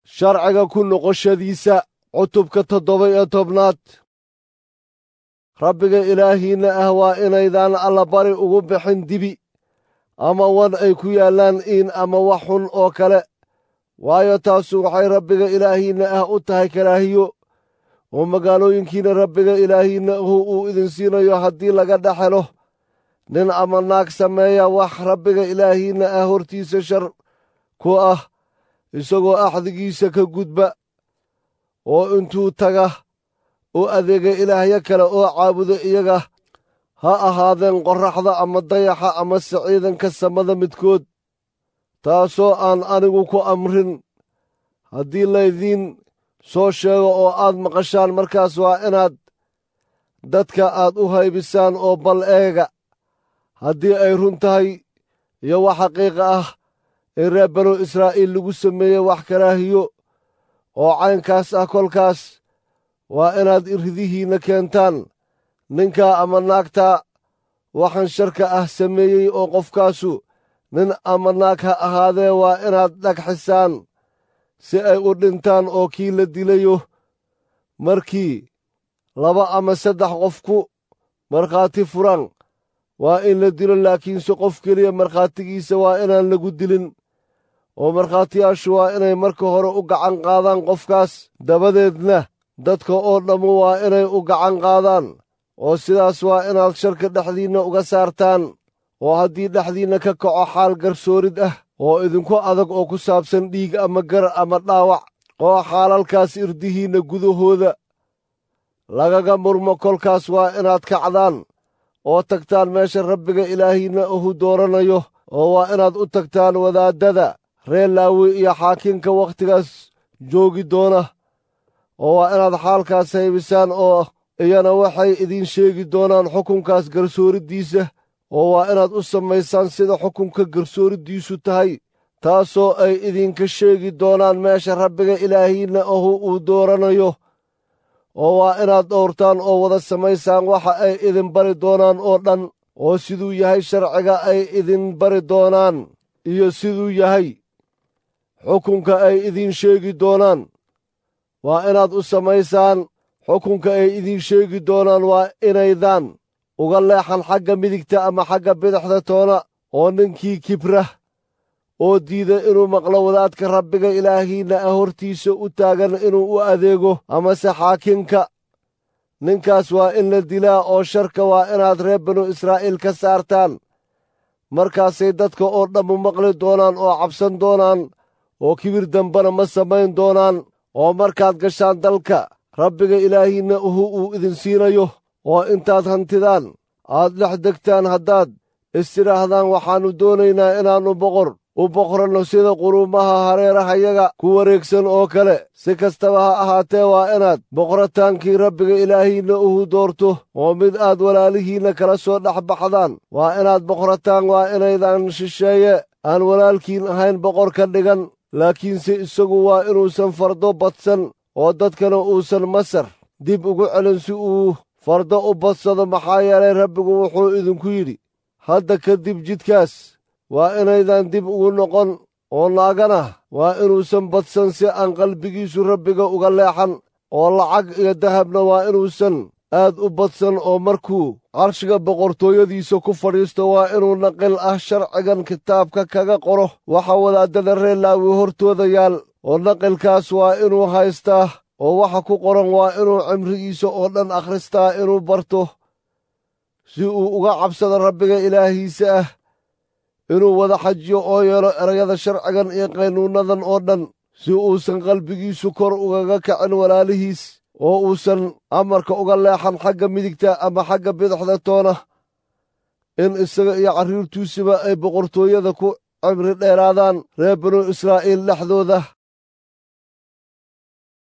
sharciga ku noqoshadiisa cutubka toddoba iyo tobnaad rabbiga ilaahiinna ah waa inaydaan allabari ugu bixin dibi ama wan ay ku yaallaan iin ama wax xun oo kale waayo taasu waxay rabbiga ilaahiinna ah u tahay karaahiyo oo magaalooyinkiina rabbiga ilaahiinna ahu uu idin siinayo haddii laga dhex helo nin ama naag sameeya wax rabbiga ilaahiinna ah hortiisa shar ku ah isagoo axdigiisa ka gudba oo intuu taga u adeega ilaahyo kale oo caabudo iyaga ha ahaadeen qorraxda ama dayaxa amase ciidanka samada midkood taasoo aan anigu ku amrin haddii laydiin soo sheego oo aad maqashaan markaas waa inaad dadka aad u haybisaan oo bal eega haddii ay run tahay iyo wax xaqiiqa ah in reer banu israa'iil lagu sameeyey wax karaahiyo oo caynkaas ah kolkaas waa inaad iridihiinna keentaan ninkaa ama naagtaa waxaan sharka ah sameeyey oo qofkaasu nin ama naag ha ahaadee waa inaad dhagxisaan si ay u dhintaan oo kii la dilayo markii laba ama saddex qof ku markhaati furaan waa in la dilo laakiinse qof keliya markhaatigiisa waa inaan lagu dilin oo markhaatiyaashu waa inay marka hore u gacan qaadaan qofkaas dabadeedna dadka oo dhammu waa inay u gacan qaadaan oo sidaas waa inaad sharka dhexdiinna uga saartaan oo haddii dhexdiinna ka kaco xaal garsoorid ah oo idinku adag oo ku saabsan dhiig ama gar ama dhaawac oo xaalalkaas irdihiinna gudahooda lagaga murmo kolkaas waa inaad kacdaan oo tagtaan meesha rabbiga ilaahiinna uhu dooranayo oo waa inaad u tagtaan wadaaddada reer laawi iyo xaakinka wakhtigaas joogi doona oo waa inaad xaalkaas haybisaan oo iyana waxay idiin sheegi doonaan xukunkaas garsooriddiisa oo waa inaad u samaysaan sida xukunka garsooriddiisu tahay taasoo ay idinka sheegi doonaan meesha rabbiga ilaahiinna ahu uu dooranayo oo waa inaad dhowrtaan oo wada samaysaan waxa ay idin bari doonaan oo dhan oo siduu yahay sharciga ay idin bari doonaan iyo siduu yahay xukunka ay idiin sheegi doonaan waa inaad u samaysaan xukunka ay idiin sheegi doonaan waa inaydaan uga leexan xagga midigta ama xagga bidixda toona oo ninkii kibra oo diida inuu maqlo wadaadka rabbiga ilaahiinna ah hortiisa u taagan inuu u adeego amase xaakinka ninkaas waa in la dilaa oo sharka waa inaad reer banu israa'iil ka saartaan markaasay dadka oo dhammu maqli doonaan oo cabsan doonaan oo kibir dambana ma samayn doonaan oo markaad gashaan dalka rabbiga ilaahiinna uhu uu idin siinayo oo intaad hantidaan aad dhex degtaan haddaad istidhaahdaan waxaannu doonaynaa inaannu boqor u boqranno sida quruumaha hareerahayaga ku wareegsan oo kale si kastaba ha ahaatee waa inaad boqorataankii rabbiga ilaahiinna uhu doorto oo mid aad walaalihiinna kala soo dhex baxdaan waa inaad boqorataan waa inaydan shisheeye aan walaalkiin ahayn boqor ka dhigan laakiinse isagu waa inuusan fardo badsan oo dadkana uusan masar dib ugu celin si uu fardo u badsado maxaa yeelay rabbigu wuxuu idinku yidhi hadda kadib jidkaas waa inaydan dib ugu noqon oo naagana waa inuusan badsan si aan qalbigiisu rabbiga uga leexan oo lacag iyo dahabna waa inuusan aad u badsan oo markuu carshiga boqortooyadiisa ku fadhiisto waa inuu naqil ah sharcigan kitaabka kaga qoro waxa wadaaddada reer laawi hortooda yaal oo naqilkaas waa inuu haystaa oo waxa ku qoran waa inuu cimrigiisa oo dhan akhristaa inuu barto si uu uga cabsado rabbiga ilaahiisa ah inuu wada xajiyo oo yeelo erayada sharcigan iyo qaynuunnadan oo dhan si uusan qalbigiisu kor ugaga kacin walaalihiis oo uusan amarka uga leexan xagga midigta ama xagga bidixda toona in isaga iyo carruurtiisuba ay boqortooyada ku cimri dheeraadaan reer banu israa'iil dhexdooda